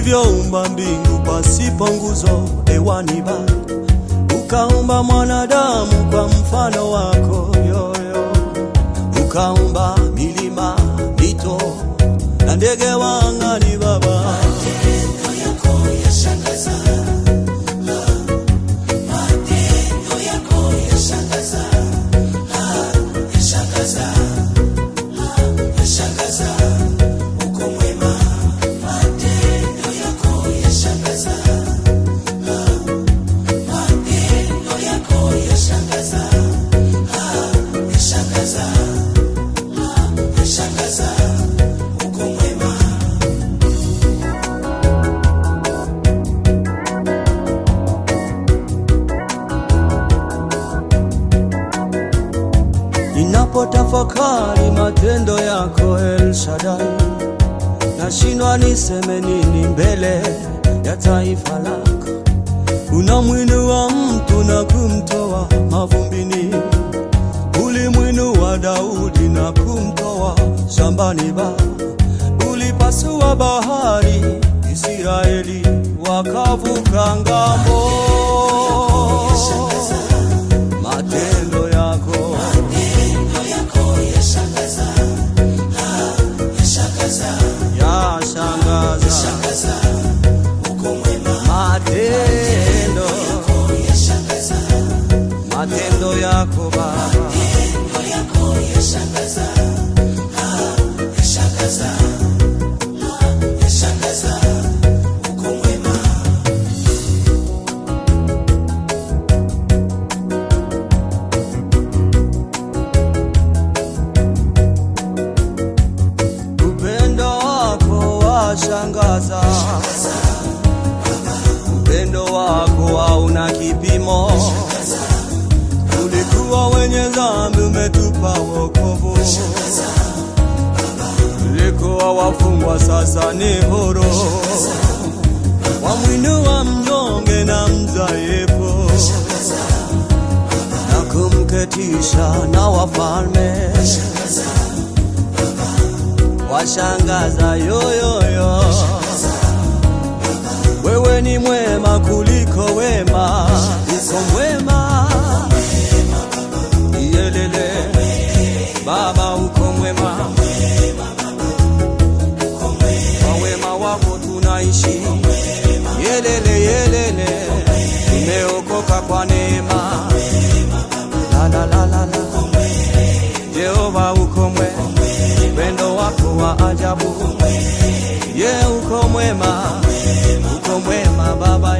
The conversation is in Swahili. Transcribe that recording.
ulivyoumba mbingu pasipo nguzo hewani bado ukaumba mwanadamu kwa mfano wako yoyo, ukaumba milima, mito na ndege wa angani Baba. Ninapotafakari matendo yako El Shaddai, nashindwa niseme nini mbele ya taifa lako. Unamwinua mtu na kumtoa mavumbini, ulimwinua Daudi na kumtoa shambani. Baba, ulipasua bahari, Israeli wakavuka ngambo. Matendo yako yashangaza, matendo matendo yako Baba. Upendo wako washangaza, upendo wako hauna kipimo. Tulikuwa wenye dhambi, umetupa wokovu. Tulikuwa wafungwa, sasa ni huru. Wamwinua mnyonge na mdhaifu na kumketisha na wafalme washangaza yoyoyo. Wewe ni mwema kuliko wema, uko mwema yelele. Baba uko mwema, kwa wema wako tunaishi yelele yelele, tumeokoka kwa neema la la la la la. Jehova uko mwema, upendo wako wa ajabu. Ye uko mwema, uko mwema Baba